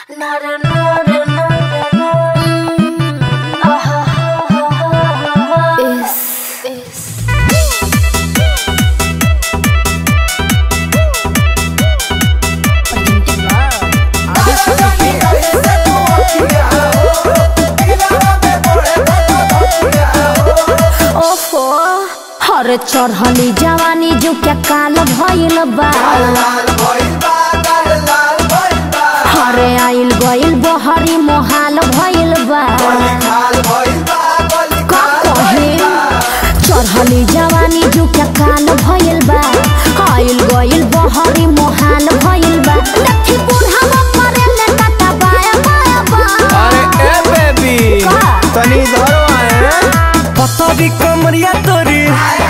ओफो हर चढ़ली जवानी जो क्या काल भइल बा हरे आइल गइल बहरी मोहाल भइल बा का कहे चढ़ली जवानी जो क्या काल भइल बा आइल गइल बहरी मोहाल भइल बा देखी बूढ़ा मरे ले टाटा बाया बाया बा अरे ए बेबी का? तनी इधर आए पतरी कमरिया तोरी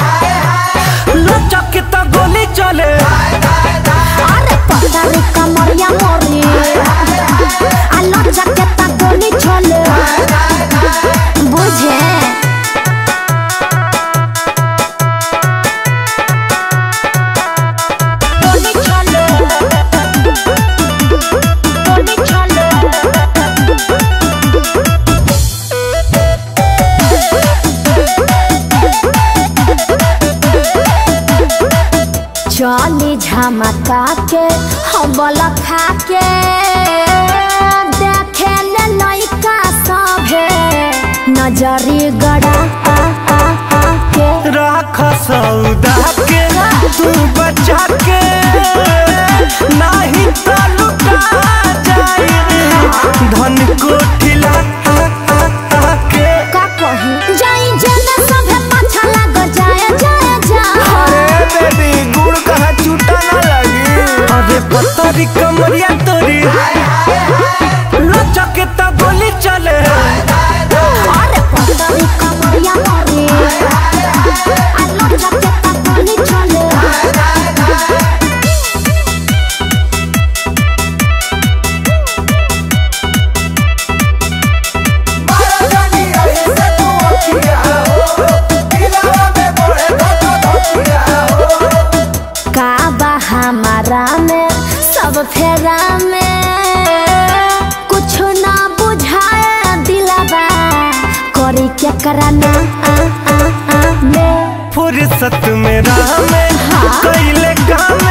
लचक के तो गोली चले अरे पतरी कमरिया मोरी आलो जकेता गोली छोले बुझे गोली छोले गोली छोले चली झमका के हबल खा के देखे ले लइका सभे नजरी गड़ा आ आ आ के राख सौदा के तू बचा के नाही तो लुटा जाई धन कोठिला के का कही जाई जेने सभे पाछा लाग जाए जाए जा अरे बेबी गुड़ कहाँ छूटा ना लगी अरे पतरी कमरिया तोरी लचक के तो गोली चले अरे पतरी कमरिया मोरी आलो जकेता गोली छोले का बा हमारा में सब फेरा में कुछ ना बुझाए दिलाबा करी क्या कराना आ आ आ में फुर्सत में राह में कैले काम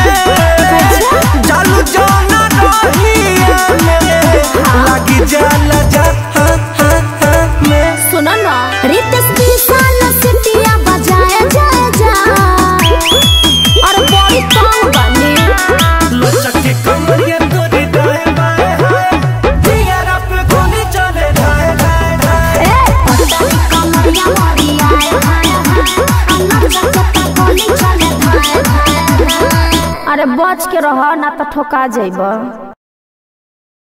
जालू जाना रही लगी जाला जा हाँ, हाँ, हाँ, में सुनो ना रितेश विशाल सिटिया बजाए जाए जा और बड़ी तंग बनी लचक के कमरिया तोरी दाएं बाएं हाय दियारा पे गोली चले धाए धाए धाए ए पतली कमरिया मोरी आए हाय हाय अन्ना जगता गोली चले धाए धाए धाए। अरे बच के रह ना तो ठोका जाइब